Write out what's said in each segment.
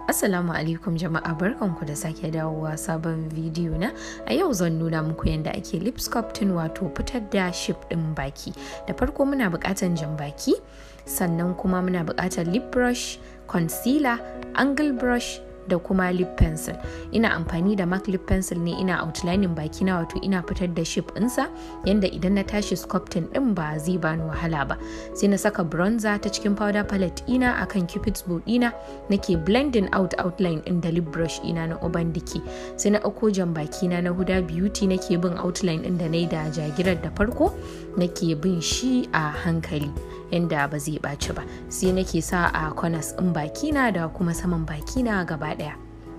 Assalamu alaikum jama'a barkanku da sake dawowa sabon bidiyo na a yau zan nuna muku yadda ake lip sculpting wato fitar da ship ɗin baki da farko muna buƙatar jan baki sannan kuma muna buƙatar lip brush concealer angle brush da kuma lip pencil ina amfani da MAC lip pencil ne ina outlining baki na wato ina fitar da shape ɗinsa yanda idan na tashi sculpting ɗin ba zai bani wahala ba sai na saka bronzer ta cikin powder palette ina akan cupid's bow ina nake blending out outline ɗin da lip brush ina na uban diki sai na ɗauko jan baki na na huda beauty nake bin outline ɗin da na yi da jagirar da farko nake bin shi a hankali yanda ba zai ɓaci ba sai nake sa a corners ɗin bakina da kuma saman bakina gaba ɗaya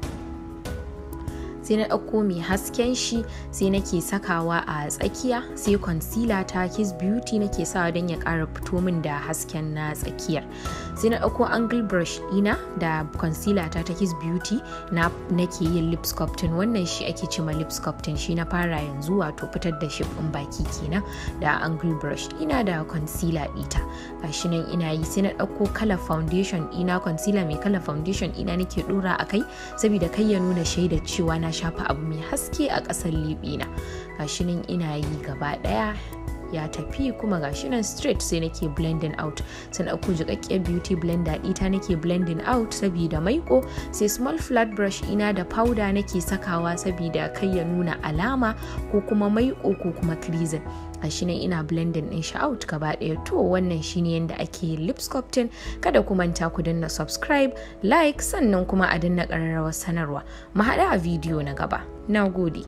sai na ɗauko mai hasken shi sai nake sakawa a tsakiya sai concealer ta kiss beauty nake sawa don ya ƙara fito min da hasken na tsakiyar sai na ɗauko angle brush ina da concealer ta ta kiss beauty na nake yin lip sculpting wannan shi ake ce ma lip sculpting shi na fara yanzu wato fitar da shape ɗin baki kenan da angle brush ina da concealer ita gashi nan ina yi sai na ɗauko color foundation ina concealer mai color foundation ina nake ɗora a kai saboda kai ya nuna shaidar cewa na shafa abu mai haske a ƙasar liɓina gashi nan ina yi gaba ɗaya ya tafi kuma gashi nan straight sai nake blending out sai na ɗauko jiƙaƙƙiyar beauty blender ita nake blending out saboda maiko sai small flat brush ina da powder nake sakawa saboda kai ya nuna alama ko kuma maiko ko kuma creasing gashi nan ina blending din shi out gaba ɗaya to wannan shine yadda ake lip sculpting kada ku manta ku danna subscribe like sannan kuma a danna ƙararrawar sanarwa mu haɗu a bidiyo na gaba na gode